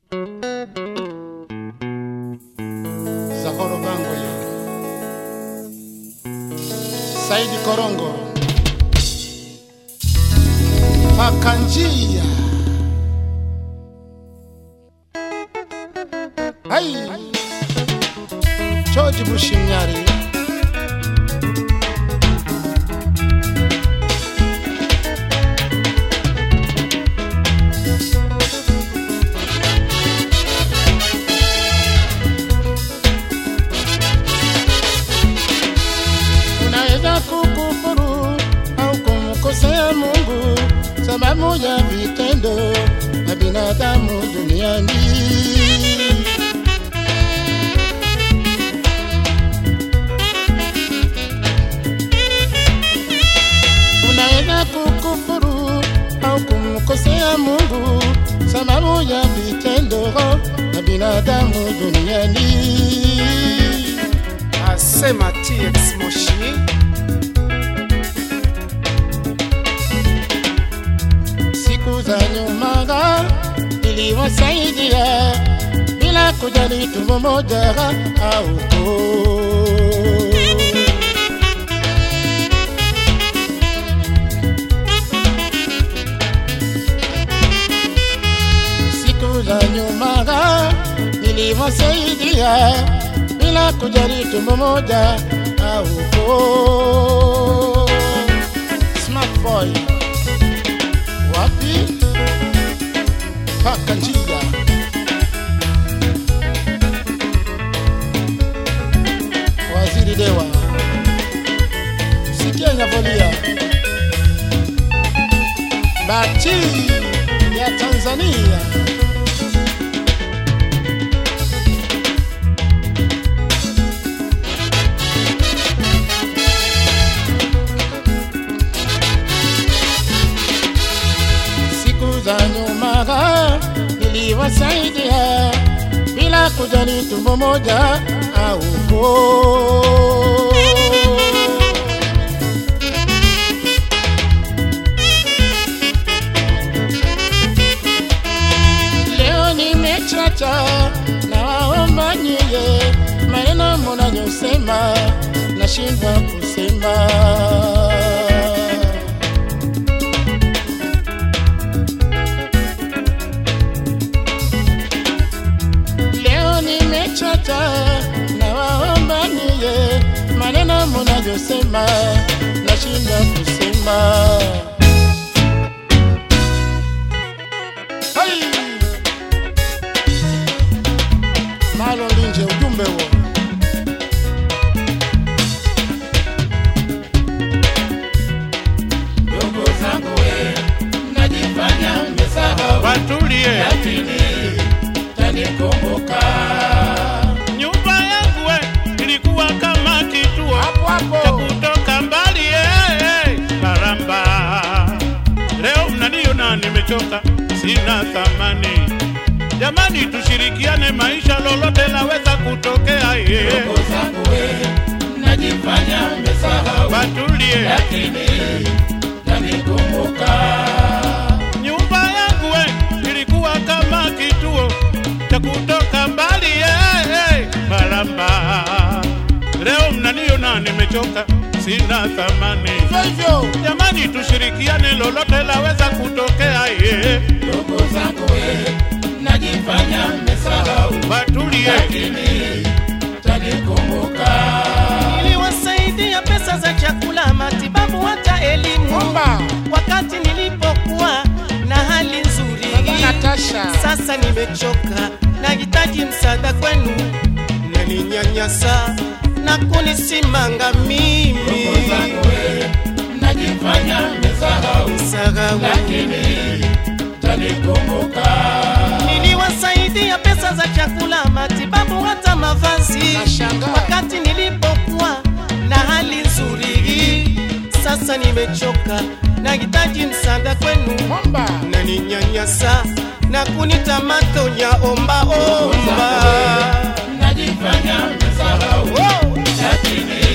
Zahoro Bangoye, Saidi Korongo, Pakanjia, Hai, George Bushimyari, unaweza kukufuru au kumkosea Mungu sababu ya vitendo na binadamu duniani. Unaweza kukufuru au kumkosea Mungu sababu ya vitendo na binadamu duniani. asema TX Moshi siku za nyuma niliwasaidia bila kujali tumbo moja au koo. Siku za nyuma niliwasaidia bila kujali tumbo moja au koo. Smart boy wapi paka njia waziri dewa sikia nyavolia bati ya tanzania siku za nyuma niliwasaidia bila kujali tumbo moja au koo. Leo nimechacha na waomba nyie, maneno mnayosema nashindwa kusema. Leo nimechoka na waomba niye maneno mnayosema nashinda kusema. Hai! Malo linje ujumbe huo. Ndugu zangu we, mnajifanya mmesahau, watulie lakini tanikumbuka nyumba yangu we ilikuwa kama kituo hapo hapo. cha kutoka mbali eh, karamba leo mnaniona nimechoka sina thamani jamani tushirikiane maisha lolote laweza kutokea eh. Ndugu zangu we, mnajifanya mmesahau, watulie lakini tanikumbuka. nyumba yangu we ilikuwa kama kituo cha kutoka mbali eh, eh, karamba leo mnaniona nimechoka sina thamani Hivyo hivyo, jamani tushirikiane lolote laweza kutokea ye ndugu zangu we, mnajifanya mmesahau, watulie lakini tanikumbuka. niliwasaidia pesa za chakula, matibabu, hata elimu Omba wakati nilipokuwa na hali nzuri. Baba Natasha, Sasa nimechoka, nahitaji msaada kwenu, naninyanyasa na kunisimanga mimi ndugu zangu we, mnajifanya mmesahau, Sahau. lakini tanikumbuka. Niliwasaidia pesa za chakula, matibabu, hata mavazi Nashangaa. wakati nilipokuwa na hali nzuri. Sasa nimechoka, nahitaji msaada kwenu, Omba naninyanyasa na kunita matonya omba omba. mnajifanya mmesahau, Oh, lakini